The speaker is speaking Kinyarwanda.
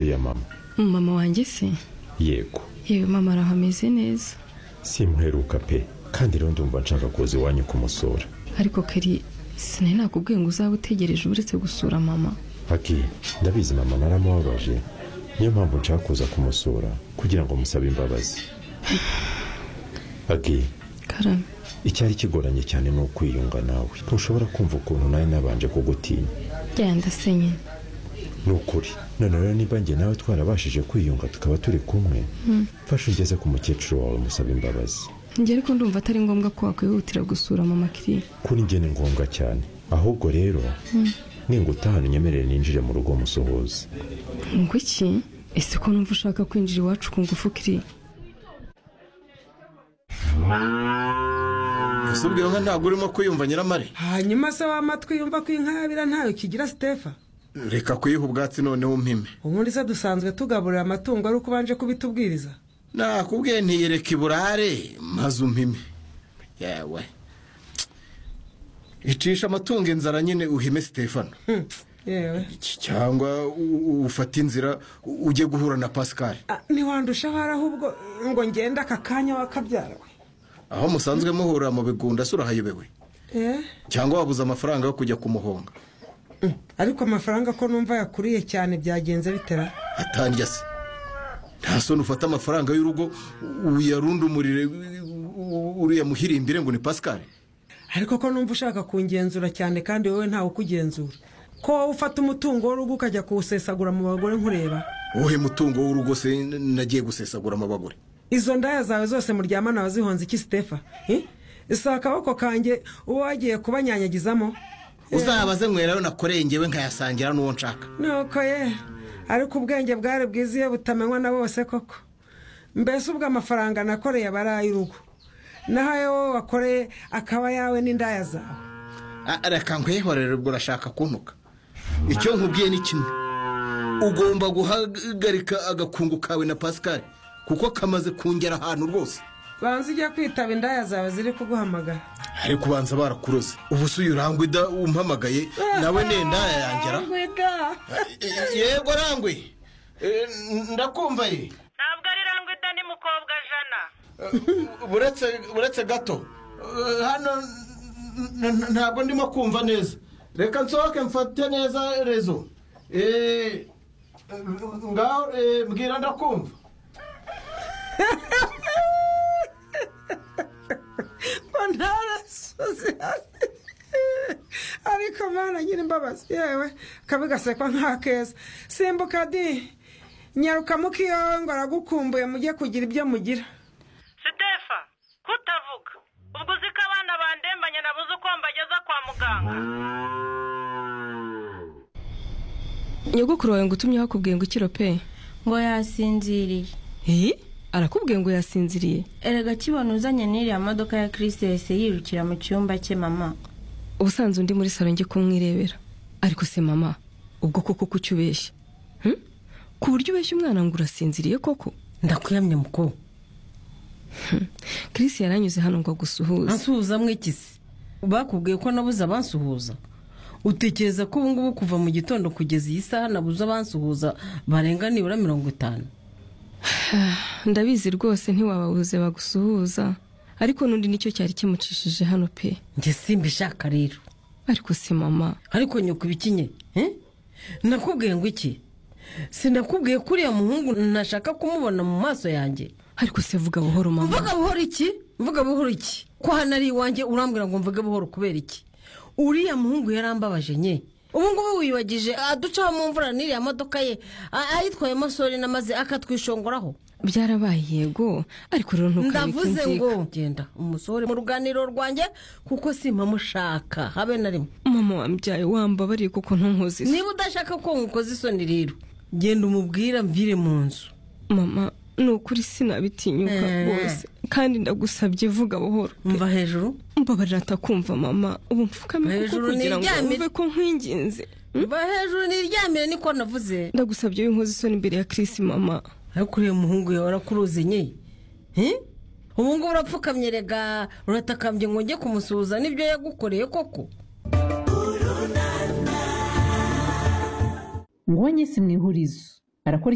ya mama mama wanjye se yego yewe mama arahameze neza simperuka pe kandi rero ndumva nshaka kuza iwanyu kumusura ariko kari sinari nakubwiye ngo uzabe utegereje uretse gusura mama aki ndabizi mama naramubabaje niyo mpamvu nshaka kuza kumusura kugira ngo musabe imbabazi aki karame icyari kigoranye cyane ni ukwiyunga nawe ntushobora kumva ukuntu nawe nabanje kugutinya genda se nyine ni ukuri none rero niba njye nawe twarabashije kwiyunga tukaba turi kumwe mfashe ugeze ku mukecuru wawe musaba imbabazi njye ariko ndumva atari ngombwa ko wakwihutira gusura mama kiriya kuri njye ni ngombwa cyane ahubwo rero ninga utahana unyemerere ninjire mu rugo musuhuza ngo iki ese ko numva ushaka kwinjira iwacu ku ngufu kiriya gusa ubwira nka ntabwo urimo kwiyumva nyiramare hanyuma se w'amatwi yumva ko inkarabira ntayo kigira sitefa reka kuyiha ubwatsi noneho umpime ubundi se dusanzwe tugaburira amatungo ari uko ubanje kubitubwiriza nakubwiye ntiyereka iburare maze umpime yewe icisha amatungo inzara nyine uhime sitefano Hmm, yewe cyangwa u- u- ufate inzira u- ujye guhura na pascal Ah, ntiwandusha ahari ahubwo ngo ngende aka kanya wakabyarawe aho musanzwe muhurira mu bigunda se urahayobewe Eh, cyangwa wabuze amafaranga yo kujya kumuhonga mm, ariko amafaranga ko numva yakuriye cyane byagenze bitera atanjya se nta soni ufata amafaranga y'urugo uyarundumurire uriya muhirimbire ngo ni pascal ariko ko numva ushaka kungenzura cyane kandi wowe ntawe ukugenzura ko wowe ufata umutungo w'urugo ukajya kuwusesagura mu bagore nkureba wowe mutungo w'urugo se n- nagiye gusesagura amabagore izo ndaya zawe zose muryamana wazihonze iki sitefa Eh? si akaboko kanjye uba wagiye kubanyanyagizamo uzabaze nywerayo nakoreye ngewe nkayasangira n'uwo nshaka nuko ye ariko ubwenge bwari bwiza iyo butamenywa na bose koko mbese ubwo amafaranga nakoreye aba ari ay'urugo naho ayo wowe wakoreye akaba ayawe n'indaya zawe Ah, reka nkwihorere ubwo urashaka kuntuka icyo nkubwiye ni kimwe ugomba guhagarika agakungu kawe na pascal kuko kamaze kungera ahantu rwose banza ujye kwitaba indaya zawe ziri kuguhamagara ariko ubanza barakuroze ubu se uyu rangwida umpamagaye nawe nenda yangera Rangwida. yego rangwe Eh, ndakumva ye ntabwo ari rangwida ni mukobwa jana buretse buretse gato Eh, hano n- n- ntabwo ndimo kumva neza reka nsohoke mfate neza rezo Eh, ngaho eh, mbwira ndakumva ngo ntarasoze ariko mana nyiri imbabazi yewe kabi gasekwa nk'akeza simbuka di nyaruka muka iyawe ngo aragukumbuye mujye kugira ibyo mugira sitefa kutavuga ubwo uzi ko abana bandembanye nabuze uko mbageza kwa muganga nyogokuru wawe ngo utumye wakubwiye ngo ikiro pe ngo yasinziriye eee arakubwiye ngo yasinziriye erega kibona uzanye n'iriya modoka ya kirisi yahise yirukira mu cyumba cye mama ubusanzwe undi muri salo njye kumwirebera ariko se mama ubwo koko kuki ubeshya Hmm? ku buryo ubeshya umwana ngo urasinziriye koko ndakuyamye mukuru Chris yaranyuze hano ngo agusuhuze ansuhuza mw'ikisi bakubwiye ko nabuze abansuhuza utekereza ko ubu ngubu kuva mu gitondo kugeza iyi saha nabuze abansuhuza barenga nibura mirongo itanu ndabizi rwose ntiwababuze bagusuhuza ariko n'undi nicyo cyari kimucishije hano pe njye simbishaka rero ariko se mama ariko nyoko ibikinye eh? nakubwiye ngo iki sinakubwiye ko uriya muhungu ntashaka kumubona mu maso yanjye ariko se vuga buhoro mama mvuga buhoro iki mvuga buhoro iki ko hano ari iwanjye urambwira ngo mvuge buhoro kubera iki uriya muhungu yarambabaje nye ubu ngubu wiyibagije aducaho mu mvura n'iriya modoka ye a- ayitwayemo sorina maze akatwishingoraho byarabaye yego ariko rero ntukabike ndavuze inzika ngo genda umusohore mu ruganiriro rwanjye kuko simpamushaka habe na rimwe mama wambyaye wambabariye kuko ntunkoze isi. niba udashaka ko nkukoze isoni rero genda umubwira mvire mu nzu mama ni ukuri sinabitinyuka Eh. rwose kandi ndagusabye vuga buhoro mva hejuru mbabarira atakumva mama ubu mfukame kuko Hejuru kugira ngo niryamire. wumve ko nkwinginze mva hejuru niryamire niko navuze ndagusabye w'inkozi isoni imbere ya Chris mama ariko uriya muhungu yawe arakuruzi nye Eh? ubu ngubu urapfukamye rega uratakambye ngo njye kumusuhuza n'ibyo yagukoreye koko ngo nyisi mu ihurizo arakora